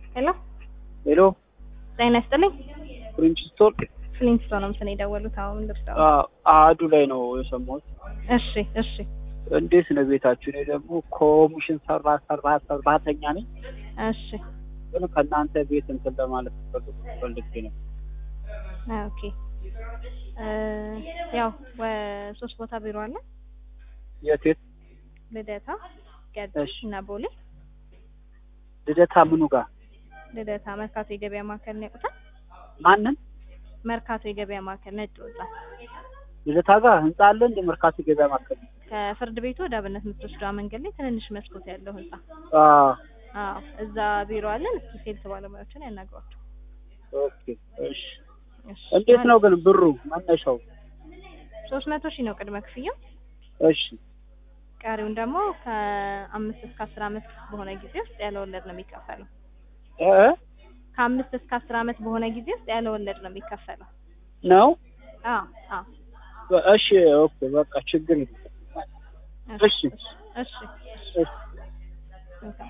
ሄሎ ሄሎ ጤና ይስጥልኝ። ፕሪንስቶን ፍሊንስቶን ነው ምስል የደወሉት። አሁን ልብዳ አህዱ ላይ ነው የሰማሁት። እሺ እሺ እንዴት ነው ቤታችሁ? እኔ ደግሞ ኮሚሽን ሰራ ሰራ ሰራተኛ ነኝ፣ እሺ ግን ከእናንተ ቤት እንትን ለማለት ፈልጌ ነው። ኦኬ እ ያው ሶስት ቦታ ቢሮ አለ። የት የት? ልደታ፣ ገድ እሺ። እና ቦሌ። ልደታ ምኑ ጋር? ልደታ መርካቶ የገበያ ማዕከል ነው ያውቁታል? ማንን? መርካቶ የገበያ ማዕከል ነጭ ወጣ ልደታ ጋር ህንጻ አለ እንደ መርካቶ ገበያ ማዕከል? ከፍርድ ቤቱ ወደ አብነት የምትወስደው መንገድ ላይ ትንንሽ መስኮት ያለው ህንጻ። አዎ አዎ እዛ ቢሮ አለን። እስኪ ሴልስ ባለሙያዎችን ያናግሯቸው። ኦኬ እሺ። እሺ እንዴት ነው ግን ብሩ መነሻው? ሶስት መቶ ሺህ ነው ቅድመ ክፍያው። እሺ ቀሪውን ደግሞ ከአምስት እስከ አስር አመት በሆነ ጊዜ ውስጥ ያለ ወለድ ነው የሚከፈለው። እ ከአምስት እስከ አስር አመት በሆነ ጊዜ ውስጥ ያለ ወለድ ነው የሚከፈለው። ነው አዎ አዎ እሺ ኦኬ በቃ ችግር የለም። እሺ እሺ እሺ እሺ እሺ